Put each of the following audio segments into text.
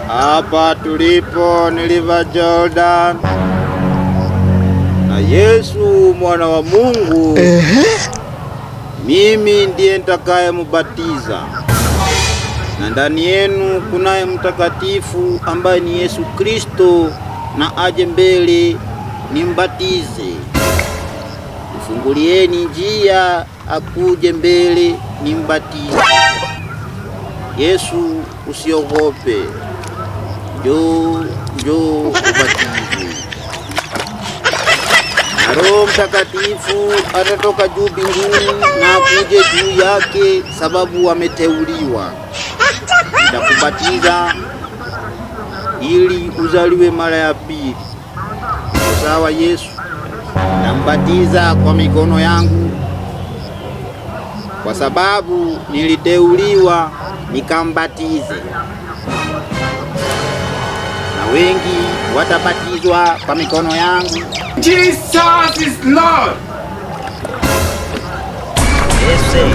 Hapa tulipo ni River Jordan na Yesu mwana wa Mungu mimi ndiye nitakayemubatiza, na ndani yenu kunaye mtakatifu ambaye ni Yesu Kristo, na aje mbele nimbatize. Mfungulieni njia akuje mbele nimbatize. Yesu, usiogope, njoo njoo ubatizwe. Na Roho Mtakatifu atatoka juu mbinguni na akuje juu yake, sababu ameteuliwa. Nitakubatiza ili uzaliwe mara ya pili. Sawa Yesu? Nambatiza kwa mikono yangu kwa sababu niliteuliwa nikambatize, na wengi watabatizwa kwa mikono yangu. Jesus is Lord. Yesu,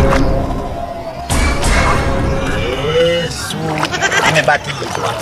Yesu amebatizwa,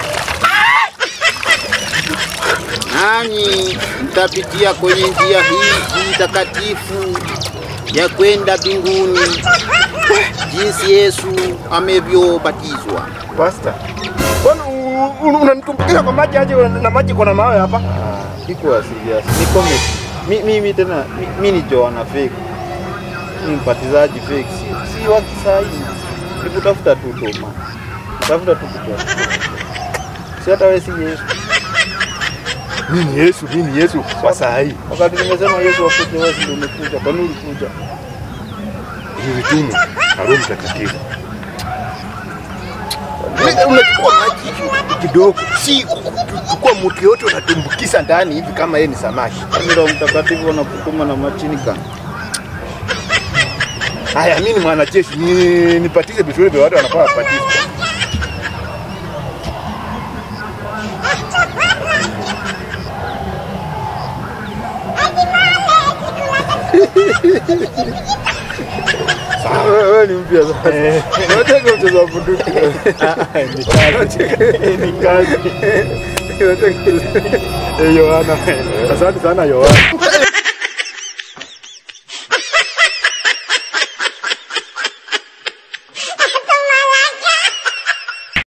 nanyi mtapitia kwenye njia hii hii takatifu ya kwenda mbinguni, jinsi Yesu amevyobatizwa. Pastor, mbona u- u- unanitumbukiza kwa maji aje na maji kuna mawe hapa? Iko serious, ni comedy. Mi, mimi tena mi, mi ni Joana fake, ni mpatizaji fake, si, si wa kisai, ni kutafuta tu toma, natafuta tu kutoa, si hata wewe si Yesu. Mimi ni Yesu, mimi ni Yesu kwa saa hii. Wakati nimesema Yesu akuje, wewe ndio umekuja. Kwa nini ulikuja? Nilitumwa na Roho Mtakatifu. Unajua Unachukua maji hivi kidogo, si kuchukua mtu yote unatumbukiza ndani hivi kama yeye ni samaki. Kwani Roho Mtakatifu anakutuma na machini kani? Haya, mimi ni mwanajeshi, ni- nipatize vizuri vya watu wanafaa wapatize. Wewe ni mpya sasa. Unataka mchezo wa bunduki. Ni kazi. Yohana, asante sana Yohana.